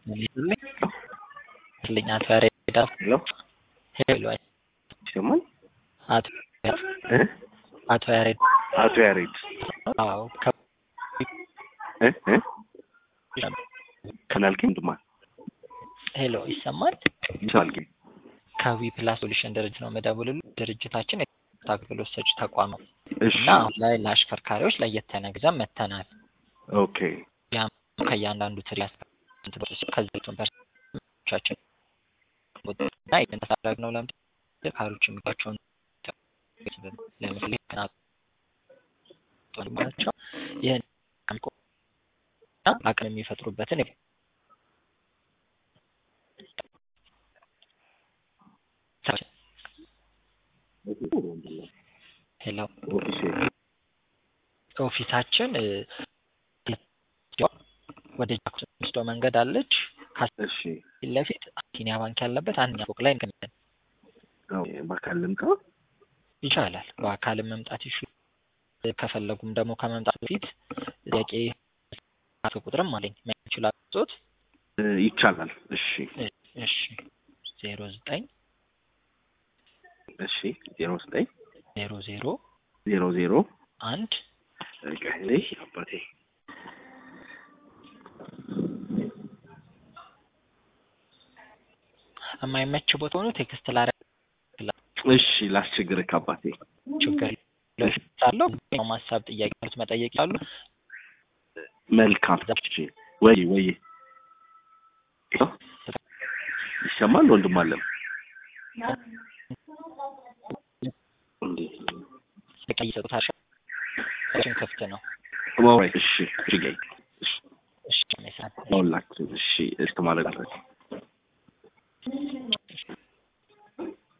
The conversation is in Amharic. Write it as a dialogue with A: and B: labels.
A: ልኝ አቶ ያሬድ
B: ሄሎ
A: ሄሎ
B: ይሰማል?
A: አቶ
B: እ
A: አቶ ያሬድ
B: አቶ ያሬድ
A: አዎ ከ
B: እ እ ከናልከኝ ድማ
A: ሄሎ ይሰማል?
B: ይሰማል።
A: ከዊ ፕላስ ሶሉሽን ድርጅት ነው መደውልሉ ድርጅታችን የትራንስፖርት አገልግሎት ሰጪ ተቋም ነው
B: እሺ
A: እና አሁን ላይ ለአሽከርካሪዎች ለየት ያለ ግዛም መተናል
B: ኦኬ
A: ከእያንዳንዱ ትሪ ከዘቱን ፐርሰንቶቻችን እና የተሳረግ ነው ለምድ ካሮች የሚባቸውን ለምሳሌ ናቸው ይህን አቅም የሚፈጥሩበትን ሄሎ ኦፊሳችን ወደ ጃክስ ወስዶ መንገድ አለች
B: እሺ
A: ፊት ለፊት አቢሲኒያ ባንክ ያለበት አንደኛ ፎቅ ላይ እንገኛለን።
B: በአካል ልምጣ
A: ይቻላል። በአካልም መምጣት ይሹ ከፈለጉም ደግሞ ከመምጣት በፊት ጥያቄ ቁጥርም አለኝ ይችላል ጾት
B: ይቻላል። እሺ
A: እሺ ዜሮ ዘጠኝ
B: እሺ ዜሮ ዘጠኝ
A: ዜሮ ዜሮ
B: ዜሮ ዜሮ
A: አንድ
B: ቀሌ አባቴ
A: የማይመች ቦታ ሆኖ ቴክስት ላረ
B: እሺ ላስቸግርህ አባቴ
A: ችግር አለው ማሳብ ጥያቄ ት መጠየቅ ያሉ
B: መልካም እሺ ወይ ወይ ይሰማል ወንድም አለም እንዴ
A: ቀይ ሰጡት አርሻ ክፍት ነው
B: ማውራት እሺ እሺ ገይ
A: እሺ ሜሳ
B: ሁላችን እሺ እስከ ማለት